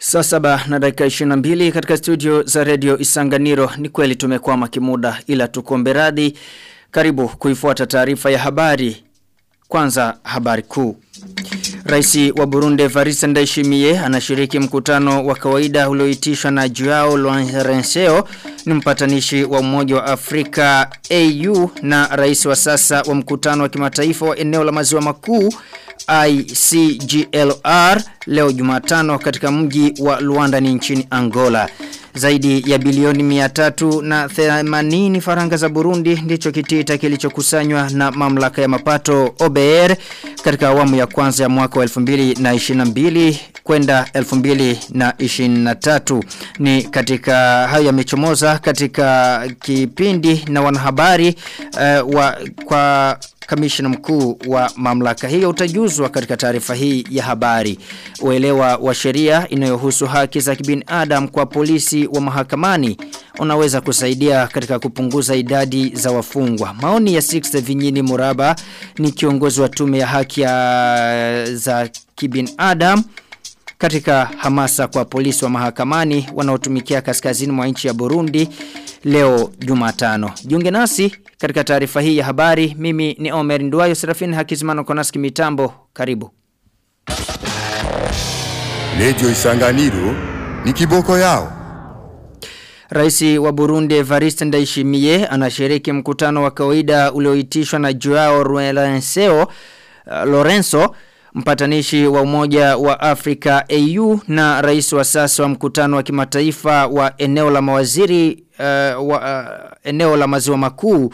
Saa saba na dakika 22 katika studio za redio Isanganiro ni kweli tumekwama kimuda ila tukombe radhi. Karibu kuifuata taarifa ya habari. Kwanza habari kuu. Raisi wa Burundi Evariste Ndayishimiye anashiriki mkutano wa kawaida ulioitishwa na Joao Lourenço ni mpatanishi wa Umoja wa Afrika AU na rais wa sasa wa mkutano wa kimataifa wa eneo la maziwa makuu ICGLR leo Jumatano katika mji wa Luanda ni nchini Angola. Zaidi ya bilioni miatatu na themanini faranga za Burundi ndicho kitita kilichokusanywa na mamlaka ya mapato OBR katika awamu ya kwanza ya mwaka wa 2022 kwenda 2023 ni katika hayo yamechomoza katika kipindi na wanahabari uh, wa kwa kamishna mkuu wa mamlaka hiyo utajuzwa katika taarifa hii ya habari. Uelewa wa sheria inayohusu haki za kibinadamu kwa polisi wa mahakamani unaweza kusaidia katika kupunguza idadi za wafungwa. Maoni ya Sixth Vinyini Muraba ni kiongozi wa tume ya haki ya za kibinadamu katika hamasa kwa polisi wa mahakamani wanaotumikia kaskazini mwa nchi ya Burundi leo Jumatano. Jiunge nasi katika taarifa hii ya habari. Mimi ni Omer Nduwayo Serafini Hakizimano Konaski mitambo. Karibu. Radio Isanganiro ni kiboko yao. Raisi wa Burundi Evariste Ndayishimiye anashiriki mkutano wa kawaida ulioitishwa na Joao Lourenço uh, Lorenzo mpatanishi wa umoja wa Afrika AU na rais wa sasa wa mkutano wa kimataifa wa eneo la mawaziri uh, wa uh, eneo la maziwa makuu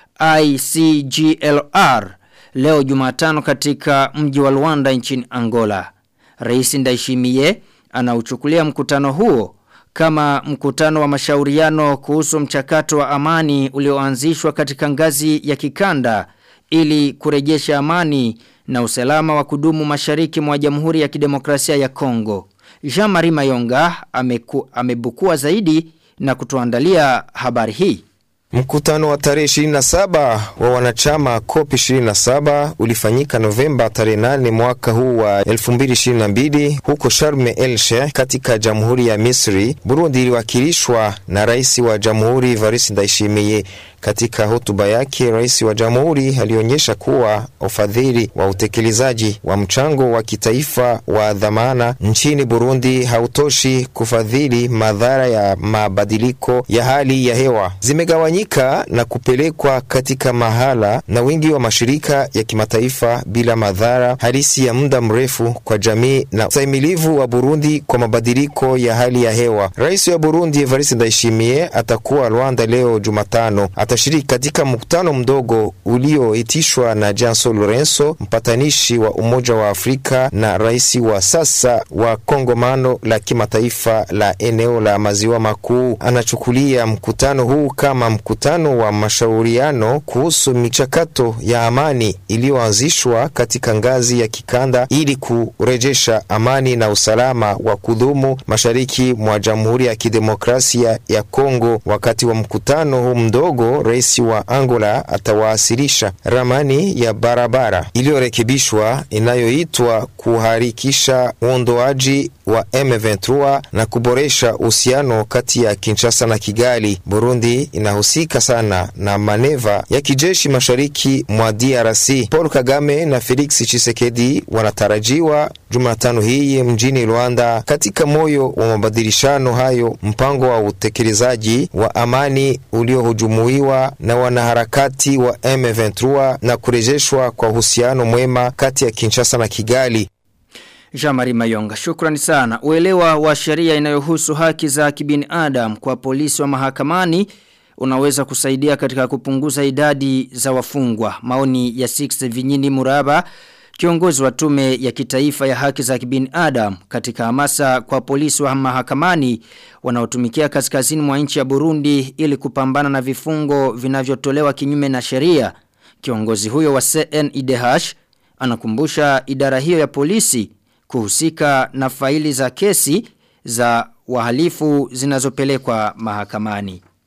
ICGLR leo Jumatano katika mji wa Luanda nchini Angola. Rais Ndayishimiye anauchukulia mkutano huo kama mkutano wa mashauriano kuhusu mchakato wa amani ulioanzishwa katika ngazi ya kikanda ili kurejesha amani na usalama wa kudumu mashariki mwa Jamhuri ya Kidemokrasia ya Kongo. Jean-Marie Mayonga ameku, amebukua zaidi na kutuandalia habari hii. Mkutano wa tarehe 27 wa wanachama COP 27 ulifanyika Novemba tarehe 8 mwaka huu wa 2022 huko Sharm el Sheikh katika Jamhuri ya Misri. Burundi iliwakilishwa na rais wa Jamhuri Evariste Ndayishimiye. Katika hotuba yake, rais wa jamhuri alionyesha kuwa ufadhili wa utekelezaji wa mchango wa kitaifa wa dhamana nchini Burundi hautoshi kufadhili madhara ya mabadiliko ya hali ya hewa, zimegawanyika na kupelekwa katika mahala na wingi wa mashirika ya kimataifa bila madhara halisi ya muda mrefu kwa jamii na ustahimilivu wa Burundi kwa mabadiliko ya hali ya hewa. Rais wa Burundi Evariste Ndayishimiye atakuwa Rwanda leo Jumatano atashiriki katika mkutano mdogo ulioitishwa na Janson Lorenzo, mpatanishi wa Umoja wa Afrika na rais wa sasa wa kongomano la kimataifa la eneo la maziwa makuu. Anachukulia mkutano huu kama mkutano wa mashauriano kuhusu michakato ya amani iliyoanzishwa katika ngazi ya kikanda ili kurejesha amani na usalama wa kudumu mashariki mwa Jamhuri ya Kidemokrasia ya Kongo. Wakati wa mkutano huu mdogo rais wa Angola atawasilisha ramani ya barabara iliyorekebishwa inayoitwa kuharikisha uondoaji wa M23 na kuboresha uhusiano kati ya Kinshasa na Kigali. Burundi inahusika sana na maneva ya kijeshi mashariki mwa DRC. Paul Kagame na Felix Tshisekedi wanatarajiwa Jumatano hii mjini Rwanda. Katika moyo wa mabadilishano hayo, mpango wa utekelezaji wa amani uliohujumuiwa na wanaharakati wa M23 na kurejeshwa kwa uhusiano mwema kati ya Kinshasa na Kigali. Jamari Mayonga, shukrani sana. Uelewa wa sheria inayohusu haki za kibinadamu kwa polisi wa mahakamani unaweza kusaidia katika kupunguza idadi za wafungwa. Maoni ya Six Vinyini Muraba, kiongozi wa tume ya kitaifa ya haki za kibinadamu katika hamasa kwa polisi wa mahakamani wanaotumikia kaskazini mwa nchi ya Burundi ili kupambana na vifungo vinavyotolewa kinyume na sheria. Kiongozi huyo wa CNIDH anakumbusha idara hiyo ya polisi kuhusika na faili za kesi za wahalifu zinazopelekwa mahakamani.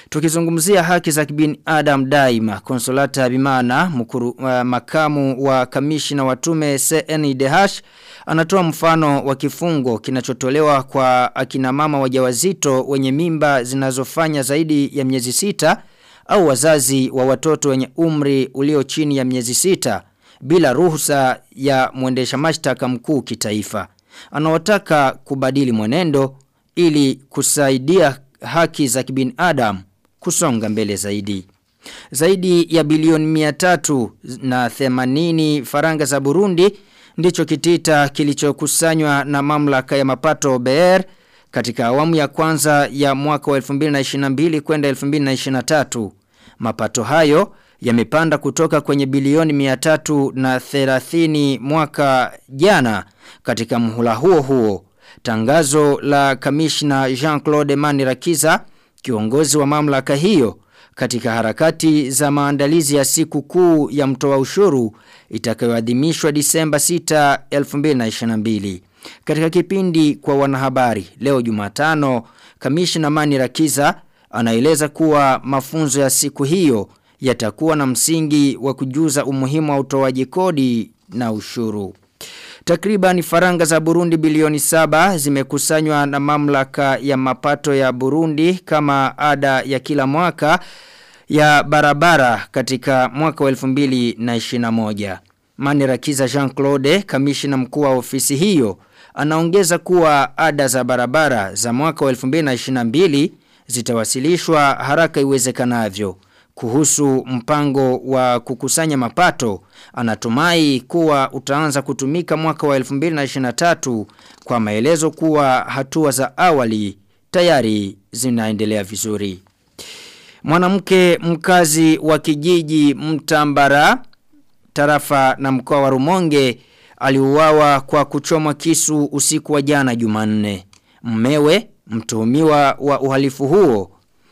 Tukizungumzia haki za kibinadamu daima, Konsolata Bimana, mkuru, uh, makamu wa kamishina wa tume CNDH, anatoa mfano wa kifungo kinachotolewa kwa akina mama wajawazito wenye mimba zinazofanya zaidi ya miezi sita au wazazi wa watoto wenye umri ulio chini ya miezi sita bila ruhusa ya mwendesha mashtaka mkuu kitaifa. Anawataka kubadili mwenendo ili kusaidia haki za kibinadamu kusonga mbele zaidi. Zaidi ya bilioni miatatu na themanini faranga za Burundi ndicho kitita kilichokusanywa na mamlaka ya mapato BR katika awamu ya kwanza ya mwaka wa 2022 kwenda 2023. Mapato hayo yamepanda kutoka kwenye bilioni 330 mwaka jana katika mhula huo huo. Tangazo la kamishna Jean-Claude Manirakiza, kiongozi wa mamlaka hiyo, katika harakati za maandalizi ya siku kuu ya mtoa ushuru itakayoadhimishwa Disemba 6, 2022. Katika kipindi kwa wanahabari leo Jumatano, kamishna Manirakiza anaeleza kuwa mafunzo ya siku hiyo yatakuwa na msingi wa kujuza umuhimu wa utoaji kodi na ushuru. Takriban faranga za Burundi bilioni saba zimekusanywa na mamlaka ya mapato ya Burundi kama ada ya kila mwaka ya barabara katika mwaka wa 2021. Manirakiza Jean-Claude, kamishina mkuu wa ofisi hiyo, anaongeza kuwa ada za barabara za mwaka wa 2022 zitawasilishwa haraka iwezekanavyo. Kuhusu mpango wa kukusanya mapato, anatumai kuwa utaanza kutumika mwaka wa 2023 kwa maelezo kuwa hatua za awali tayari zinaendelea vizuri. Mwanamke mkazi wa kijiji Mtambara, tarafa na mkoa wa Rumonge, aliuawa kwa kuchomwa kisu usiku wa jana Jumanne. Mmewe, mtuhumiwa wa uhalifu huo,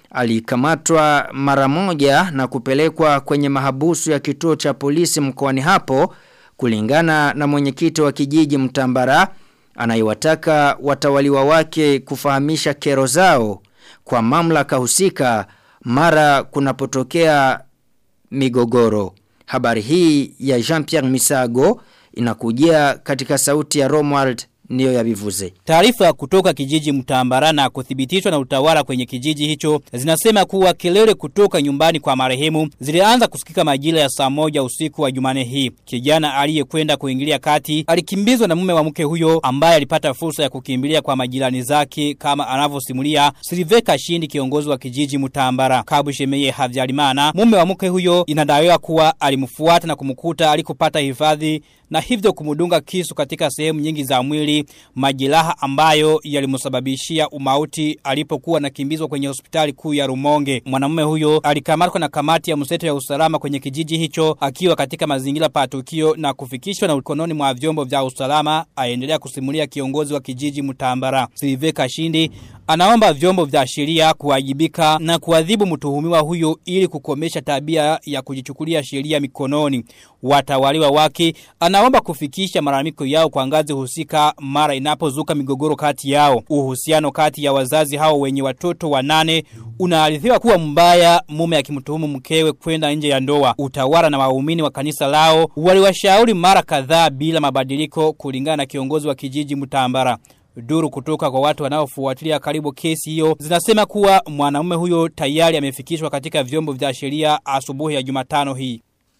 alikamatwa mara moja na kupelekwa kwenye mahabusu ya kituo cha polisi mkoani hapo kulingana na mwenyekiti wa kijiji Mtambara anayewataka watawaliwa wake kufahamisha kero zao kwa mamlaka husika mara kunapotokea migogoro. Habari hii ya Jean-Pierre Misago inakujia katika sauti ya Romuald niyo ya bivuze. Taarifa kutoka kijiji Mtambara na kuthibitishwa na utawala kwenye kijiji hicho zinasema kuwa kelele kutoka nyumbani kwa marehemu zilianza kusikika majira ya saa moja usiku wa Jumane hii. Kijana aliyekwenda kuingilia kati alikimbizwa na mume wa mke huyo ambaye alipata fursa ya kukimbilia kwa majirani zake kama anavyosimulia Silveka Shindi kiongozi wa kijiji Mtambara. Kabu Shemeye Havyarimana mume wa mke huyo inadaiwa kuwa alimfuata na kumkuta alikopata hifadhi na hivyo kumudunga kisu katika sehemu nyingi za mwili majeraha ambayo yalimsababishia umauti alipokuwa nakimbizwa kwenye hospitali kuu ya Rumonge. Mwanamume huyo alikamatwa na kamati ya mseto ya usalama kwenye kijiji hicho akiwa katika mazingira pa tukio na kufikishwa na ukononi mwa vyombo vya usalama aendelea kusimulia kiongozi wa kijiji Mtambara. Silveka Shindi anaomba vyombo vya sheria kuwajibika na kuadhibu mtuhumiwa huyo ili kukomesha tabia ya kujichukulia sheria mikononi. Watawaliwa wake anaomba kufikisha malalamiko yao kwa ngazi husika mara inapozuka migogoro kati yao. Uhusiano kati ya wazazi hao wenye watoto wanane unaarithiwa kuwa mbaya mume akimtuhumu mkewe kwenda nje ya ndoa. Utawala na waumini wa kanisa lao waliwashauri mara kadhaa bila mabadiliko kulingana na kiongozi wa kijiji Mtambara. Duru kutoka kwa watu wanaofuatilia karibu kesi hiyo zinasema kuwa mwanamume huyo tayari amefikishwa katika vyombo vya sheria asubuhi ya Jumatano hii.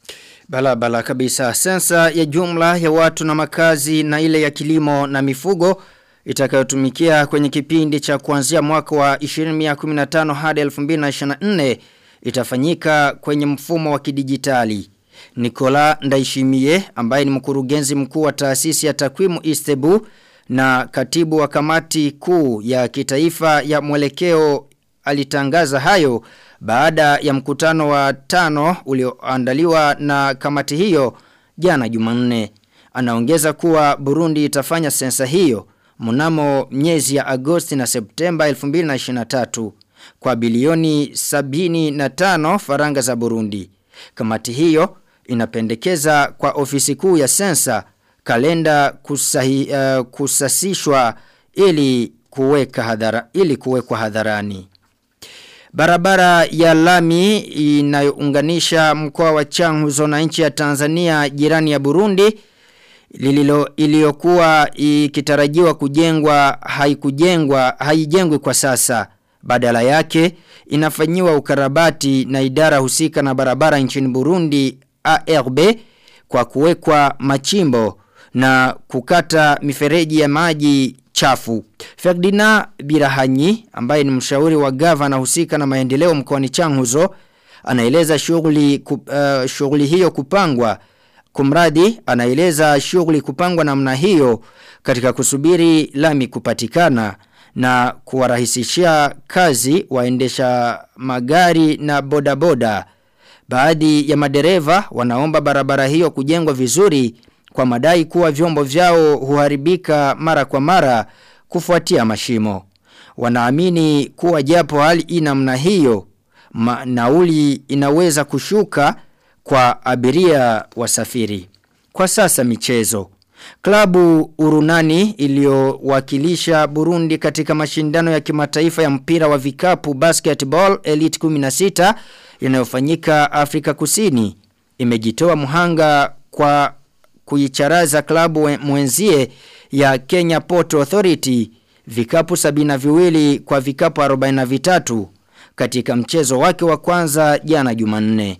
Bala bala kabisa. Sensa ya jumla ya watu na makazi na ile ya kilimo na mifugo itakayotumikia kwenye kipindi cha kuanzia mwaka wa 2015 hadi 2024 itafanyika kwenye mfumo wa kidijitali. Nikola Ndaishimie ambaye ni mkurugenzi mkuu wa taasisi ya takwimu Istebu na katibu wa kamati kuu ya kitaifa ya mwelekeo alitangaza hayo baada ya mkutano wa tano ulioandaliwa na kamati hiyo jana Jumanne. Anaongeza kuwa Burundi itafanya sensa hiyo mnamo miezi ya Agosti na Septemba 2023 kwa bilioni 75 faranga za Burundi. Kamati hiyo inapendekeza kwa ofisi kuu ya sensa kalenda kusahi, uh, kusasishwa ili kuweka hadhara ili kuwekwa hadharani. Barabara ya lami inayounganisha mkoa wa Changuzo na nchi ya Tanzania jirani ya Burundi lililo iliyokuwa ikitarajiwa kujengwa haikujengwa haijengwi kwa sasa badala yake inafanyiwa ukarabati na idara husika na barabara nchini Burundi ARB kwa kuwekwa machimbo na kukata mifereji ya maji chafu. Ferdinand Birahanyi ambaye ni mshauri wa gavana husika na maendeleo mkoani Changuzo anaeleza shughuli uh, shughuli hiyo kupangwa Kumradi anaeleza shughuli kupangwa namna hiyo katika kusubiri lami kupatikana na kuwarahisishia kazi waendesha magari na bodaboda. Baadhi ya madereva wanaomba barabara hiyo kujengwa vizuri kwa madai kuwa vyombo vyao huharibika mara kwa mara kufuatia mashimo. Wanaamini kuwa japo hali inamna hiyo ma, nauli inaweza kushuka kwa abiria wasafiri. Kwa sasa michezo. Klabu Urunani iliyowakilisha Burundi katika mashindano ya kimataifa ya mpira wa vikapu basketball Elite 16 yanayofanyika Afrika Kusini imejitoa muhanga kwa kuicharaza klabu mwenzie ya Kenya Port Authority vikapu sabina viwili kwa vikapu 43 katika mchezo wake wa kwanza jana Jumanne.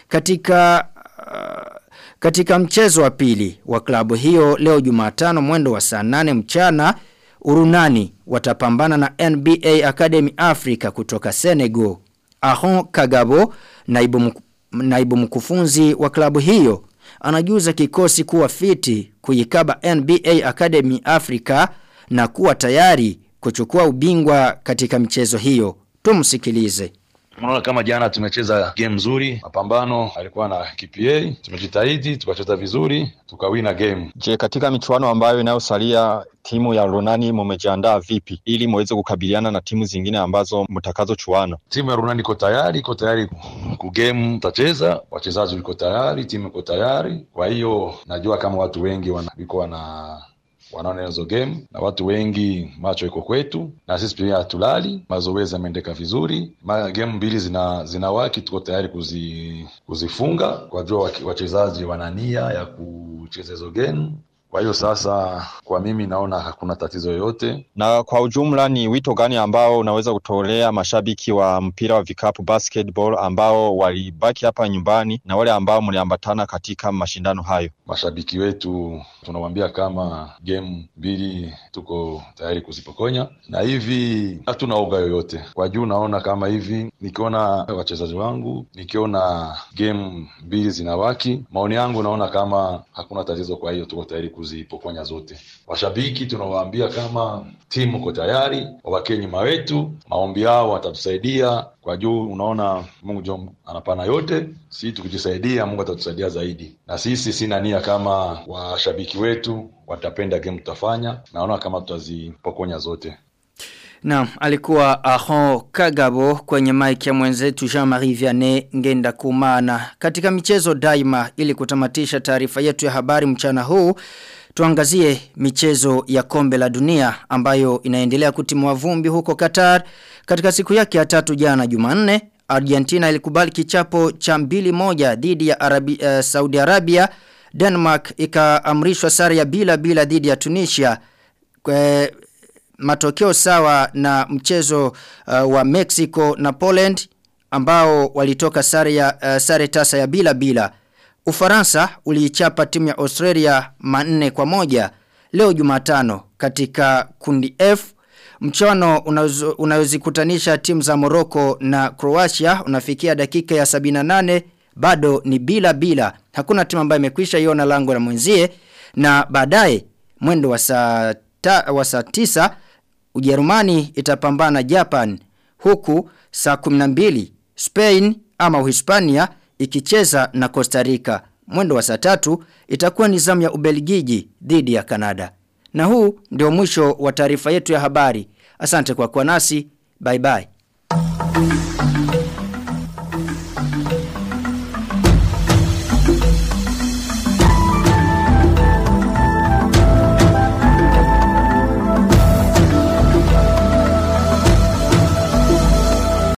Katika uh, katika mchezo wa pili wa klabu hiyo leo Jumatano mwendo wa saa 8 mchana Urunani watapambana na NBA Academy Africa kutoka Senegal. Ahon Kagabo naibu, mku, naibu mkufunzi wa klabu hiyo anajuza kikosi kuwa fiti kuikaba NBA Academy Africa na kuwa tayari kuchukua ubingwa katika michezo hiyo. Tumsikilize. Unaona kama jana tumecheza game nzuri, mapambano alikuwa na KPA, tumejitahidi tukacheza vizuri, tukawina game. Je, katika michuano ambayo inayosalia timu ya Runani mumejiandaa vipi ili muweze kukabiliana na timu zingine ambazo mtakazochuana? Timu ya Runani iko tayari, iko tayari ku game tutacheza, wachezaji wiko tayari, timu iko tayari. Kwa hiyo najua kama watu wengi wana, wiko wana wanaona hizo game na watu wengi macho iko kwetu na sisi pia hatulali mazoezi yameendeka vizuri Ma, game mbili zina zinawaki tuko tayari kuzi, kuzifunga kwa jua wachezaji wana nia ya kucheza hizo game kwa hiyo sasa kwa mimi naona hakuna tatizo yoyote. Na kwa ujumla ni wito gani ambao unaweza kutolea mashabiki wa mpira wa vikapu basketball ambao walibaki hapa nyumbani na wale ambao mliambatana katika mashindano hayo? Mashabiki wetu tunawambia kama game mbili tuko tayari kuzipokonya, na hivi hatuna oga yoyote. Kwa juu naona kama hivi, nikiona wachezaji wangu, nikiona game mbili zinawaki, maoni yangu naona kama hakuna tatizo. Kwa hiyo tuko tayari kuzipokonya zote. Washabiki tunawaambia kama timu uko tayari, wawakee nyuma wetu, maombi yao watatusaidia kwa juu. Unaona Mungu jo anapana yote, sisi tukijisaidia Mungu atatusaidia zaidi, na sisi sina nia kama washabiki wetu watapenda game tutafanya, naona kama tutazipokonya zote. Na alikuwa Aho Kagabo kwenye mic ya mwenzetu Jean-Marie Vianney ngenda kumana. Katika michezo daima ili kutamatisha taarifa yetu ya habari mchana huu, tuangazie michezo ya kombe la dunia ambayo inaendelea kutimua vumbi huko Qatar. Katika siku yake ya tatu jana Jumanne, Argentina ilikubali kichapo cha mbili moja dhidi ya Arabi, uh, Saudi Arabia. Denmark ikaamrishwa sare ya bila bila dhidi ya Tunisia. Kwe, matokeo sawa na mchezo uh, wa Mexico na Poland ambao walitoka sare ya uh, sare tasa ya bila bila. Ufaransa uliichapa timu ya Australia manne kwa moja leo Jumatano katika kundi F. Mchano unayozikutanisha timu za Morocco na Croatia unafikia dakika ya 78 bado ni bila bila. Hakuna timu ambayo imekwisha iona lango la mwenzie na baadaye mwendo wa saa wa saa 9 Ujerumani itapambana Japan huku saa 12 Spain ama Uhispania ikicheza na Costa Rica. Mwendo wa saa tatu itakuwa ni zamu ya Ubelgiji dhidi ya Kanada. Na huu ndio mwisho wa taarifa yetu ya habari. Asante kwa kuwa nasi. Bye bye.